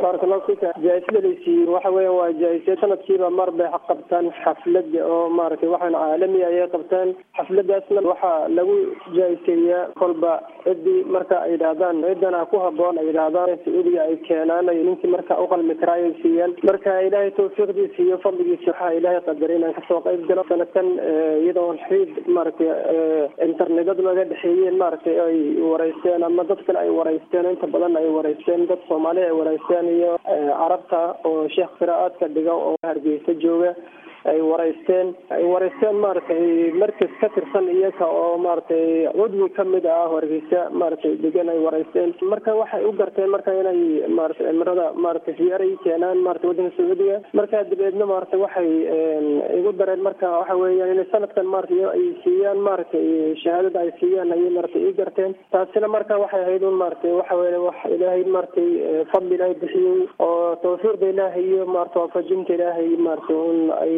baarakallahu fika jaa-isada laysiiyey waxa weya waa jaa-isya sanadkiiba mar bay qabtaan xaflada oo maaragtay waxaan caalami ayay qabtaan xafladaasna waxaa lagu jaa-iseeyaa kolba ciddii marka ay yidhaahdaan ciddana ku haboon ay yidhaahdaan sacuudiga ay keenaan ay ninkii marka uqalmi karaa ay siiyaan marka ilaahay tawfiiqdiisa iyo fadligiisa waxaa ilaahay qadaray inaan kasoo qayb galo sanadkan iyadoo xiid maaragtay internetyada laga dhexeeyeen maaragtay ay wareysteen ama dad kale ay wareysteen inta badan ay wareysteen dad soomaali ay wareysteen iyo carabta oo sheekh qiraa'aadka dhiga oo hargeysa jooga ay wareysteen ay wareysteen maaragtay markas ka tirsan iyaga oo maaragtay cudwi kamid ah hargeysa maaragtay degan ay wareysteen marka waxay u garteen marka inay maaragtay cimrada maaragtay ziyaara i keenaan maratay waddanka sacuudiga marka dabeedna maaragtay waxay igu dareen marka waxa weeyaan inay sanadkan maaragtay ay siiyaan maaragtay shahaadada ay siiyaan ayay maaragtay ii garteen taasina marka waxay ahayd un maaragtay waxa weya wax ilaahay maaragtay fadli ilaahay bixiyey oo tawfiiqda ilaahay iyo maarata waafajinta ilaahay maaragtay un ay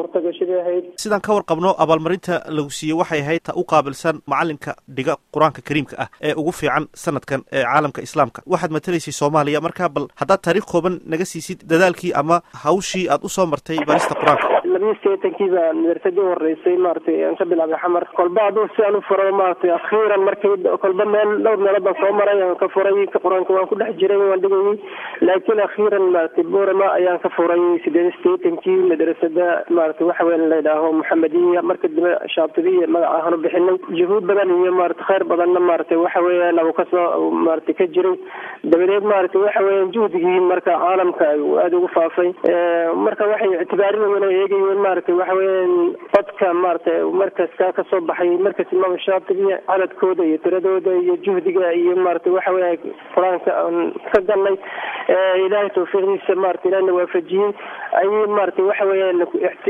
sidaan ka warqabno abaalmarinta lagu siiyey waxay ahayd ta u qaabilsan macalinka dhiga qur-aanka kariimka ah ee ugu fiican sanadkan ee caalamka islaamka waxaad matalaysay soomaaliya markaa bal haddaad taariikh kooban naga siisid dadaalkii ama hawshii aad usoo martay barista qur-aanka labiyo sideetankiiba madarsadii horeysay maaragtay aan ka bilaabay xamar kolba hadduu si aan u furo maaragtay akhiiran markii kolba meel dhowr meelood baan soo maray aan ka furay qur-aanka waan ku dhex jiray waan dhigayay laakiin akhiiran maaragtay borama ayaan ka furay sideed sideetankii madrasada maaragtay waxa weya la yidhaaho maxamediya marka dambe shaatibiya magac ahaan u bixinay juhuud badan iyo maarata khayr badanna maaragtay waxa weeyaan abu kasoo maaragtay ka jiray dabadeed maaragtay waxa weeyaan juhdigii marka caalamka aada ugu faafay marka waxay ictibaarinayeen oo eegayeen maaragtay waxa weeyaan codka maaragtay markaska kasoo baxay markas imaam shaatibiya cadadkooda iyo tiradooda iyo juhdiga iyo maaragtay waxa weya qur-aanka aan ka galnay ilaahay tawfiiqdiisa maarata ilahna waafajiyey ayay maaragtay waxa weeyaan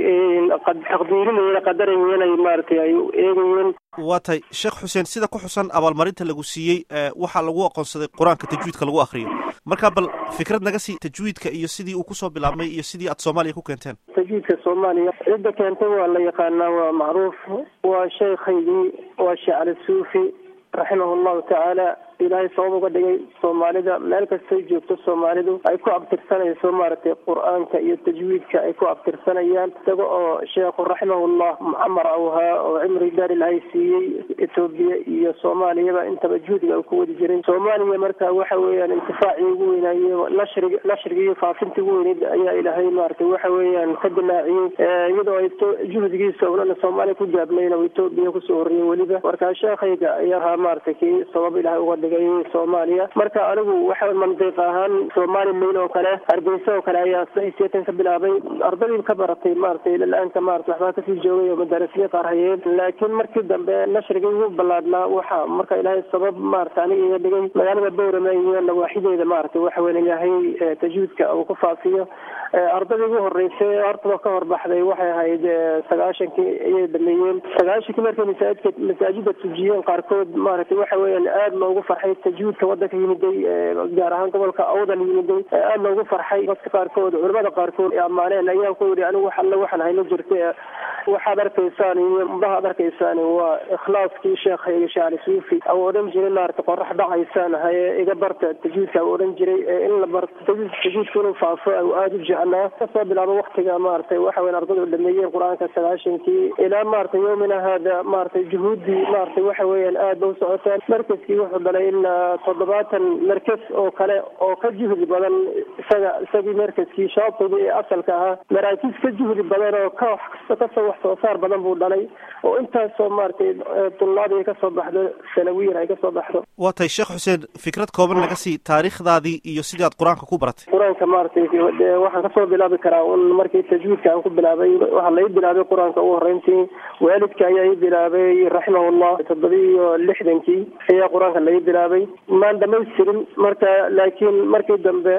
taqdiirinayeen qadarayeen ay maaragtay ay eegayeen waa tahay sheekh xuseen sida ku xusan abaalmarinta lagu siiyey waxaa lagu aqoonsaday qur-aanka tajwiidka lagu akriyo marka bal fikrad naga sii tajwiidka iyo sidii uu kusoo bilaabmay iyo sidii aad soomaaliya ku keenteen tajwiidka soomaaliya cidda keentay waa la yaqaanaa waa macruuf waa sheekhaygii waa sheekh cali suufi raximah llahu tacaala ilaahay sabab uga dhigay soomaalida meel kastay joogto soomaalidu ay ku abtirsanayso maaragtay qur-aanka iyo tajwiidka ay ku abtirsanayaan isaga oo sheekhu raximahullah mucamar awhaa oo cimri daar ilaahay siiyey etoobiya iyo soomaaliyaba intaba juhdiga ku wadi jiray soomaaliya marka waxa weeyaan intifaacii ugu weynaaye nashrig nashriga iyo faafinta ugu weyneyd ayaa ilaahay maaragtay waxa weeyaan ka dilaaciyey iyadoo ay jihdigiisa unana soomaaliya ku gaabnayn oo etoobiya kusoo horreeyey weliba marka sheekhayga ayaa ahaa maaragtay kii sabab ilahay uga dhigay soomaaliya marka anigu waxa mandiiq ahaan soomaali mail oo kale hargeysa oo kale ayaa seetan ka bilaabay ardadii ka baratay maaragtay ilalaanka maarata waxbaa kasii joogay oo madaarisiya qaar hayeen laakiin markii dambe nashrigii ugu ballaadnaa waxa marka ilaahay sabab maarata aniga iga dhigay magaalada bowrama iyo nawaaxideeda maaragtay waxa weyn ilaahay tajwiidka uu ku faafiyo ardadii ugu horeysay hortaba ka horbaxday waxay ahayd sagaashankii ayay dhameeyeen sagaashankii markay masaajidka masaajida tujiyeen qaarkood maaragtay waxa weeyaan aada loogu farxay tajwiidka wadanka yimiday gaar ahaan gobolka awdal yimiday aada loogu farxay dadka qaarkood culamada qaarkood ay ammaaneen ayaan ku yidhi anigu wax alle waxaan hayno jirta waxaad arkaysaan iyo mudhahaad arkaysaan waa ikhlaaskii sheekhayga shaali suufi au odhan jiray maarata qorax dhacaysaan haye iga barta tajwiidka au odhan jiray in la barto tajwiidka inuu faafo au aada u jeclaa kasoo bilaabo waktiga maaragtay waxa weyn ardadu dhameeyeen qur-aanka sagaashankii ilaa maaragtay yowmina haada maaragtay juhuuddii maaragtay waxa weeyaan aad ba u socotaan markaskii wuxuu dhalay ilaa toddobaatan markas oo kale oo ka juhdi badan isaga isagii markaskii shaabtagii ee asalka ahaa maraakiis ka juhdi badan oo ka wax kasta kasoo wax soo saar badan buu dhalay oo intaasoo maaragtay dullaadii kasoo baxdo sanawiyan ay kasoo baxdo waa tahay sheekh xuseen fikrad kooban naga sii taariikhdaadii iyo sidii aad qur-aanka ku baratay qur-aanka maaragtay waxaan kasoo bilaabi karaa un markii tajwiidka aan ku bilaabay waxaa lai bilaabay qur-aanka ugu horreyntii waalidka ayaa ii bilaabay raximahullah toddobiiyo lixdankii ayaa qur-aanka lai bilaabay maan dhamaystirin marka laakiin markii dambe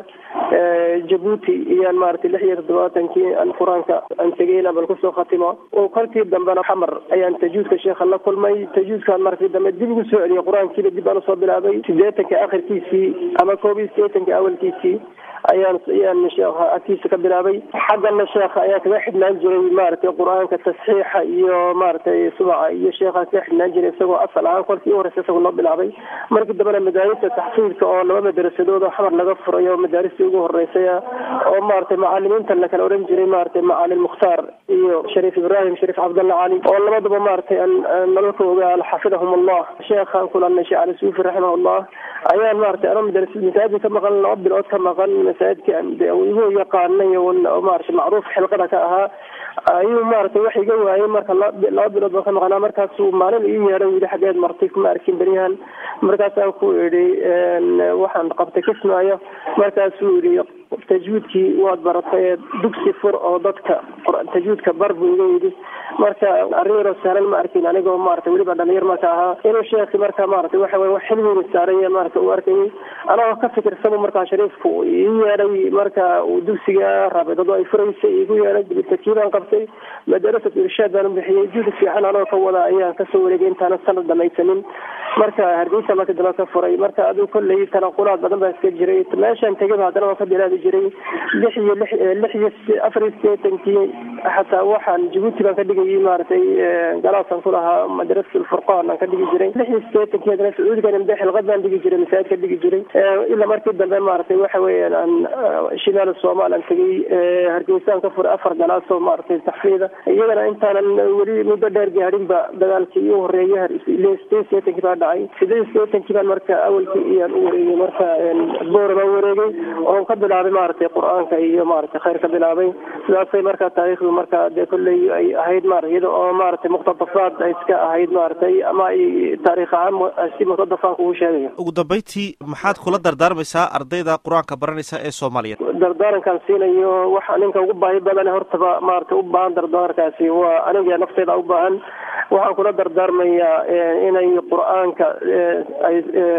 jabuuti iyaan maaragtay lix iyo toddobaatankii aan qur-aanka aan tegay inaan bal kusoo khatimo oo kolkii dambena xamar ayaan tajuudka sheekha la kulmay tajuudkaan markii dambe dib ugu soo celiyay qur-aankiiba dib aan usoo bilaabay sideetanka akhirkiisii ama koob iyo sideetanka awalkiisii ayaan ayaan sheekha agtiisa ka bilaabay xaggana sheekha ayaa kaga xidhnaan jiray maaragtay qur-aanka tasxiixa iyo maaragtay subaca iyo sheekha kaga xidhnaan jiray isagoo asal ahaan kolkii u horeysa isagoo noo bilaabay markii dambena madaarista taxfiidka oo laba madarasadood oo xamar laga furay oo madaaristii ugu horeysay oo maaragtay macalimiinta la kala oran jiray maaragtay macalin mukhtaar iyo shariif ibraahim shariif cabdalla cali oo labadaba maaragtay nololka ogaa xafidahum allah sheekhaan kulanay sheekh cali suufi raximahullah ayaan maaragtay anoo madarasa masaajid ka maqan laba bilood ka maqan masaajidka igu yaqaanay oo maaragtay macruuf xilqada ka ahaa ayuu maaragtay wax iga waayay marka laba bilood baan ka maqnaa markaasuu maalin ii yeedhay yidhi xaggeed martay kuma arkin beryahan markaasaan ku idhi waxaan qabtay kismaayo markaasuu yidhi tajwiidkii waad baratay dugsi fur oo dadka tajwiidka bar buu iga yidhi marka arrin yaroo sahlan ma arkin anigoo maarata weliba dhalinyar marka ahaa inuu sheekhi marka maarata waxa weye wax xilmiina saaraya marka uu arkayay anagoo ka fikirsanu markaa shariifku ii yeedhay marka uu dugsiga raabidadu ay furaysay igu yeedhay dibitakiibaan qabtay madarasat irshaad baan bixiyey juhdi fiican anoo ka wada ayaan kasoo wareegay intaana sanad dhamaysanin marka hargeysa marka dambe ka furay marka aduu kolley tanaqulaad badan baa iska jiray meeshaan tegaba haddana waan ka bilaabi jiray lix iyo lix lix iyo afar iyo sideetankii xataa waxaan jabuuti baan ka dhigayay maaragtay galaasaan ku lahaa madrasat alfurqaan aan ka dhigi jiray lix iyo sideetankii haddana sacuudigan mde xilqad baan dhigi jiray masaajid ka dhigi jiray ilaa markii dambe maaragtay waxa weeyaan aan shimaal somaal aan tegay hargeysaan ka furay afar galaas oo maaragtay taxfiida iyagana intaanan weli muddo dheer gaadhinba dagaalkii u horeeyay sideed sideetankii baa dhacay sideed sideetankii baan marka awalkii iyaan u wareegay marka boor baan wareegay oon ka bilaabay maaragtay qur-aanka iyo maaragtay khayr ka bilaabay sidaasay marka taariikhdu marka dee kolley ay ahayd maarata iyada oo maaragtay muqtadafaad ay iska ahayd maaragtay ama ay taariikh ahaan si muqtadafaanka ugu sheegayo ugu dambeyntii maxaad kula dardaarmaysaa ardayda qur-aanka baranaysa ee soomaaliyeed dardaarankaan siinayo waxa ninka ugu baahi badan hortaba maaragtay u baahan dardaarankaasi waa aniga nafteyda u baahan waxaan kula dardaarmayaa inay qur-aanka ay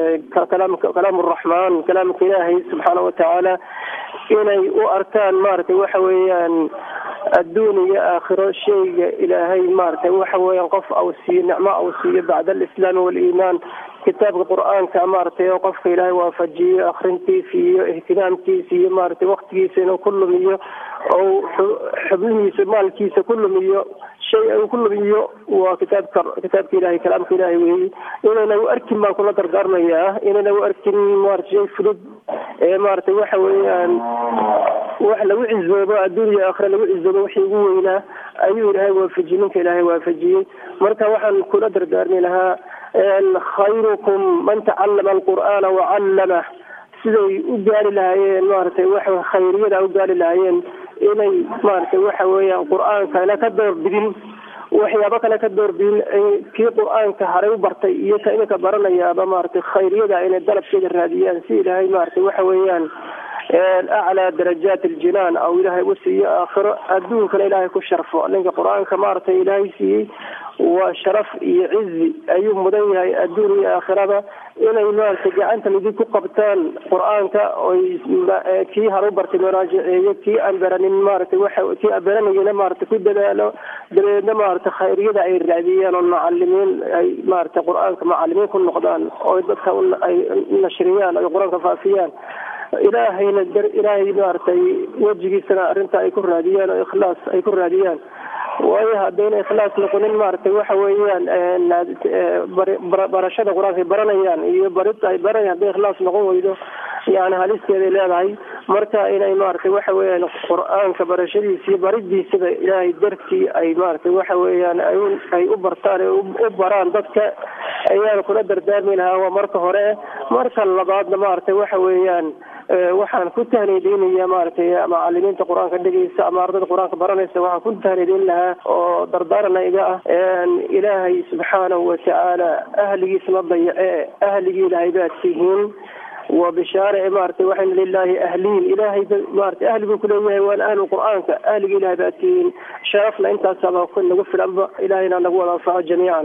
kalaam raxmaan kalaamka ilaahay subxaana watacaala inay u arkaan maaragtay waxa weeyaan adduun iyo aakhiro shayga ilaahay maaragtay waxa weeyaan qof au siiyo nicmo au siiyo bacda alislaami waaliimaan kitaabka qur-aanka maaragtay oo qofka ilaahay waafajiyo akrintiisa iyo ihtimaamkiisa iyo maaragtay waktigiisa inuu ku lumiyo ou xubnihiisa maalkiisa ku lumiyo shay uu ku lumiyo waa kitaabka kitaabka ilahay kalaamka ilaahay weeye inayna u arkin baan kula dardaarmayaa inayna u arkin maarata shay fudud ee maaragtay waxa weeyaan wax lagu cizoobo adduun iyo aakhira lagu cizoobo wixii ugu weynaa ayuu ilaahay waafajiyey ninka ilaahay waafajiyey marka waxaan kula dardaarmi lahaa khayrukum man tacallama alqur'aana wacallamah siday u gaari lahaayeen maaragtay waxa khayriyada u gaari lahaayeen inay maaragtay waxa weeyaan qur-aankana ka doorbidin waxyaabo kale ka doorbidin kii qur-aanka haray u bartay iyo ka iminka baranayaaba maaragtay khayriyada inay dalabkeeda raadiyaan si ilaahay maaragtay waxa weeyaan aclaa darajaat aljinaan aw ilaahay u siiyo aakhiro adduunkana ilaahay ku sharfo ninka qur-aanka maaragtay ilaahay siiyey waa sharaf iyo cizi ayuu mudan yahay adduun iyo aakhirada inay maaragtay gacanta midig ku qabtaan qur-aanka oy kii haru bartay maraajiceeyo kii aan baranin maaragtay waxa kii aan baranayana maaragtay ku dadaalo dabeedna maaragtay khayriyada ay raadiyaan oo macalimiin ay maaragtay qur-aanka macalimiin ku noqdaan oo dadka ay nashriyaan ay qur-aanka faafiyaan ilaahayna ilaahay maaragtay wejigiisana arrinta ay ku raadiyaan oo ikhlaas ay ku raadiyaan waayo haddayna ikhlaas noqonin maaragtay waxa weeyaan barashada qur-aanka ay baranayaan iyo barid ay baranayaan hadday ikhlaas noqon weydo yani halisteeday leedahay marka inay maaragtay waxa weeyaan qur-aanka barashadiisa iyo baridiisaba ilaahay dartii ay maaragtay waxa weeyaan ay u bartaan u baraan dadka ayaan kula dardaarmi lahaa waa marka hore marka labaadna maaragtay waxa weeyaan waxaan ku tahniideynaya maaragtay macalimiinta qur-aanka dhegeysa ama ardayda qur-aanka baranaysa waxaan ku tahniideyn lahaa oo dardaarana iga ah ilaahay subxaanahu watacaala ahligiisa ma dayace ahligii ilaahay baad tihiin waa bishaare maaragtay waxayna lilahi ahliin ilaahay maaragtay ahli buu kuleeyahay waana ahlu qur-aanka ahligii ilahay baad tihiin sharafna intaasaba nagu filanba ilahayna nagu wada anfaco jamiican